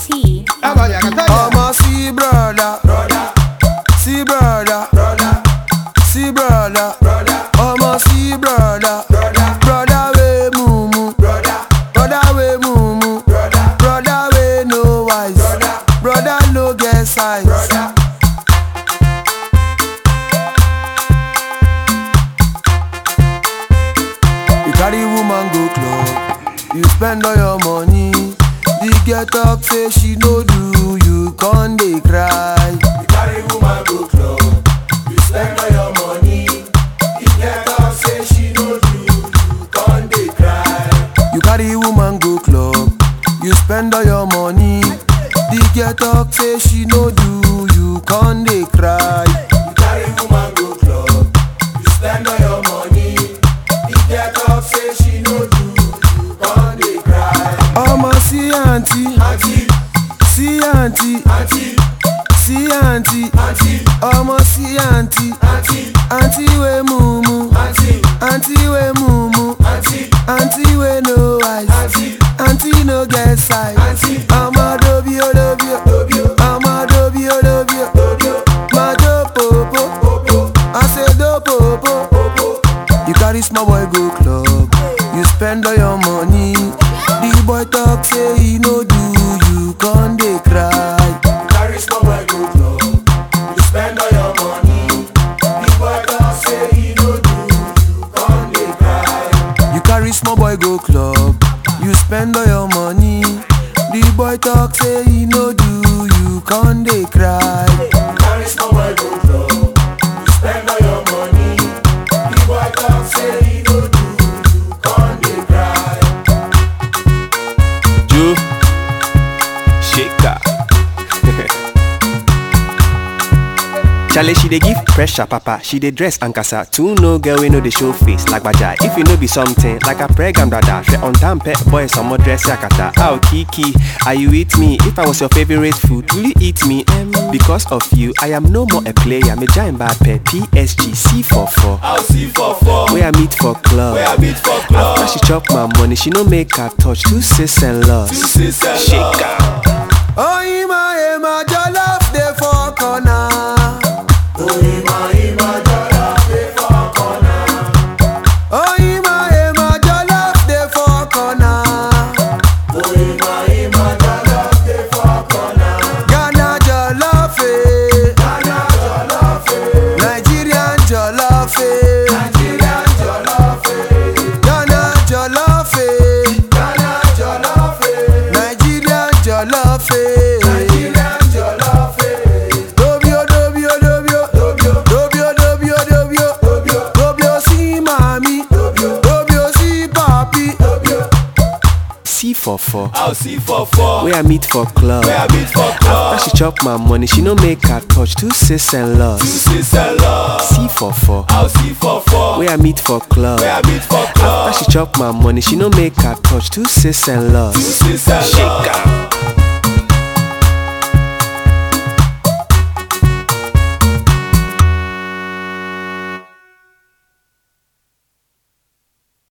T. I'ma see brother, brother, see brother, brother, see brother, brother. I'ma see brother, brother, brother we mumu, brother, brother we mumu, brother, brother we no wise, brother, brother no get size, brother. You carry woman go club, you spend all your money. The girl talk say she no do, you con dey cry. You carry woman go club, you spend all your money. The girl talk say she no do, you con dey cry. You carry woman go club, you spend all your money. The girl talk say she no do, you con dey cry. You carry woman go club, you spend all your money. The girl talk say she no do, you con dey cry. Ọmọ sí àǹtí, sí àǹtí, sí àǹtí, ọmọ sí àǹtí, àǹtí wé mumu, àǹtí wé mumu, àǹtí wé no eyes, àǹtí no get size. Ọmọ dobi o dobi o, ọmọ dobi o dobi o, máa jó pòpò, àṣedó pòpò. You carry small boy go club, you spend all your money. The boy talk say he no do, you con dey cry. You carry small boy go club, you spend all your money. The boy talk say he no do, you con dey cry. You carry small boy go club, you spend all your money. The boy talk say he no do, you con dey cry. You carry small boy go club, you spend all your money. The boy talk say he no do, you con dey cry. Joe Shaker. Charlie, she dey give pressure, papa. She dey dress and casa. Two no girl we know the show face like baja. If you know be something like a pregnant brother, she on time pet boy some more dress yakata. Oh Kiki, are you with me? If I was your favorite food, will you eat me? Um, because of you, I am no more a player. Me giant bad pet PSG C44. I'll see for four. Where I meet for club. Where I meet for club. After she chop my money, she no make her touch two sis and loss. sis and Shaker. Oh, Ima, Ima, jollof dey for corner. Oh, Ima, Ima, jollof dey for corner. Ghana jollof, eh. Nigerian jollof, eh. Ghana jollof, eh. Nigerian jollof, eh. Dobio, dobio, dobio. Dobio, dobio, dobio. Dobio si mami. Dobio si papi. C44. I'll see for four. Where I meet for club. Where I meet for club. After she chop my money, she no make her touch two sis and loss. Sis and love. C44. I'll see for four. Where I meet for club. Where I meet for club. After she chop my money, she no make her touch two sis and loss. Sis and love. Shaker.